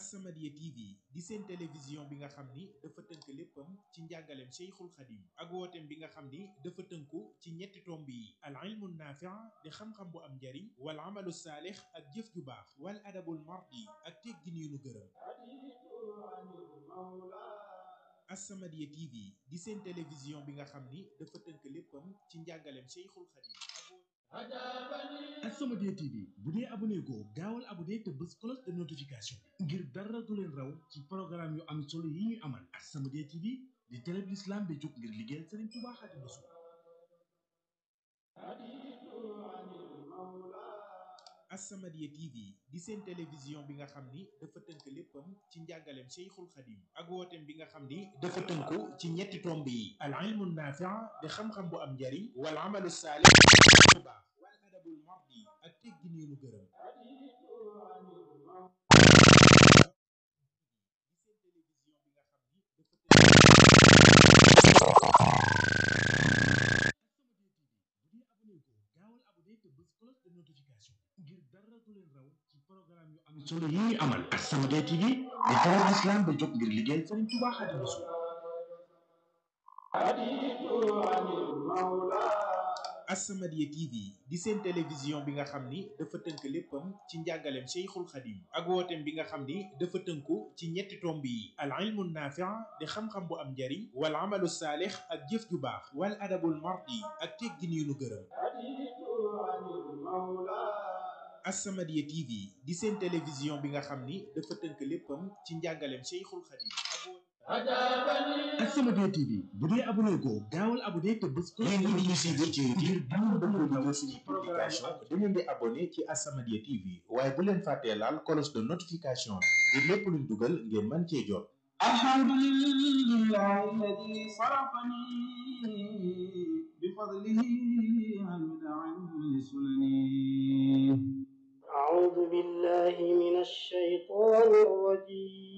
As-Samadiyya TV di seen télévision bi nga xam ni dafa tënk léppam ci njàngaleem Cheikhul Khadim ak wooteem bi nga xam ni dafa tënku ci ñetti tomb yi al ilmu naafi' di xam-xam bu am njariñ wal amalu saalix ak jëf ju baax wal adabul mardi ak teggin yu nu gërëm As-Samadiyya TV di seen télévision bi nga xam ni dafa tënk léppam ci njàngaleem Cheikhul Khadim As-Samadiyya TV bu dee abonné goo gaawal abonné te bës cloche de notification ngir dara du leen raw ci programme yu am solo yi ñuy amal As-Samadiyya TV di télé bi l'islam bi jóg ngir liggéeyal Serigne Touba Xaadimu Rasuul As-Samadiyya TV di seen télévision bi nga xam ni dafa tënk léppam ci njàngaleem Cheikhul Khadim ak wooteem bi nga xam ni dafa tënku ci ñetti tomb yi al ilmu naafi' di xam-xam bu am njariñ wal amalu saalix bu baax wal adabul mardi ak teggin yu nu gërëm bu dee abonné goo gaawal abonné te bës cloche de notification ngir dara du leen raw ci programme yu am solo yi ñuy amal As-Samadiyya TV di télé bi l'islam bi jóg ngir liggéeyal Serigne Touba Xaadimu Rasuul As-Samadiyya TV di seen télévision bi nga xam ni dafa tënk léppam ci njàngaleem Cheikhul Khadim ak wooteem bi nga xam ni dafa tënku ci ñetti tomb yi al ilmu naafi' di xam-xam bu am njariñ wal amalu saalix ak jëf ju baax wal adabul mardi ak teggin yu nu gërëm As-Samadiyya TV di seen télévision bi nga xam ni dafa tënk léppam ci njàngaleem Cheikhul Khadim As-Samadiyya TV bu dee abonné goo gaawal abonné te bës cloche yéen de ñi di ñu suivre ci ngir YouTube dara bëgg du a leen raw dugg ci suñuy programme publication da ngeen di abonné ci As-Samadiyya TV waaye bu leen fàttee laal cloche de notification bi ngir lépp luñ dugal ngeen mën cee jot الحمد لله الذي صرفني بفضله عن بدع لسنني أعوذ بالله من الشيطان الرجيم